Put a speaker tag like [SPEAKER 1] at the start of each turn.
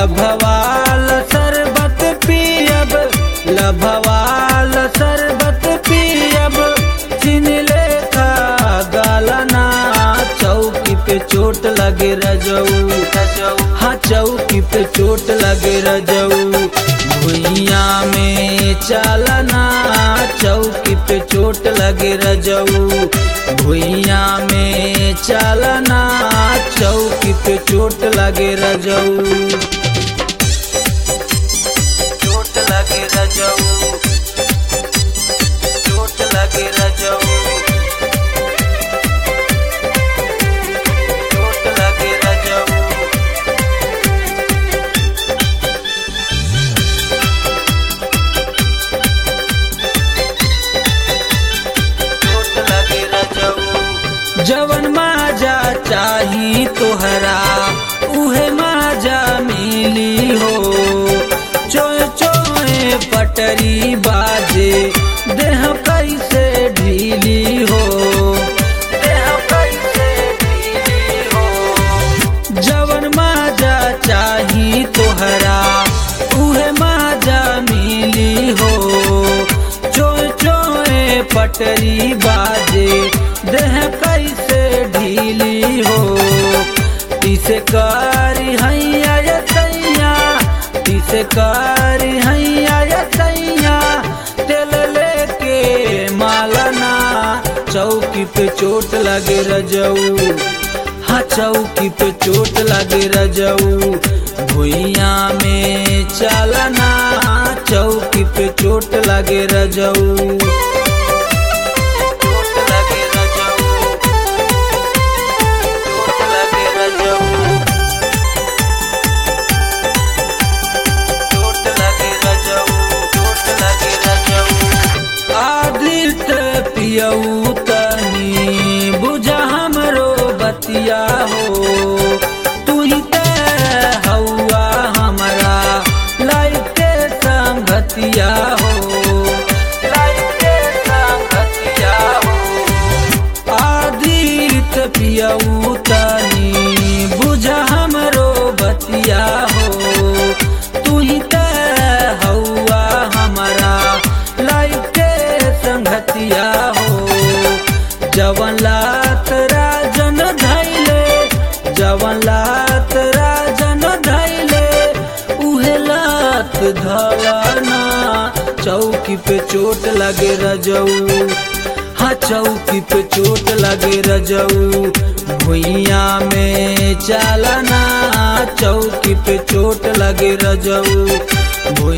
[SPEAKER 1] लभवाल शरबत पियब लभवाल शरबत पियब चिन लेखा गालना चौकी पे चोट लगे रजऊ हाँ चौकी पे चोट लगे रजऊ भुइया में चालना चौकी पे चोट लगे रजऊ भुइया में चालना चौकी पे चोट लगे रजऊ चोट लगे रजऊ चोट लगे रजऊ चोट लगे रजऊ चोट लगे रजऊ जवन माजा चाही तोहरा उहे माजा मिली हो चोय चोय पटरी बाजे देह कैसे ढीली हो देह कैसे ढीली हो जवन माजा चाही तोहरा उहे माजा मिली हो चोय चोय पटरी बाजे देह कैसे ढीली हो तिसे कारी हैया या सैया तिसे कारी हैया या सैया तेल लेके मालना चौकी पे चोट लगे रजऊ हाँ चौकी पे चोट लगे रजऊ भुइया में चालना चौकी पे चोट लगे रजऊ चोट लगे रजऊ चोट लगे रजऊ चोट लगे रजऊ चोट लगे रजऊ आदित पियऊ तनी बुझा हमरो बतिया हो तू ही ते हौआ हमारा लाइफ के संगतिया हो लाइफ के संगतिया हो आदित पियऊ तनी बुझा हमरो बतिया हो तू ही ते हौआ हमारा लाइफ के संगतिया हो जवन लात राजन धैले जवन लात राजन धैले उहे लात धलना चौकी पे चोट लगे रजऊ हाँ चौकी पे चोट लगे रजऊ भुइया में चालना चौकी पे चोट लगे रजऊ भुइया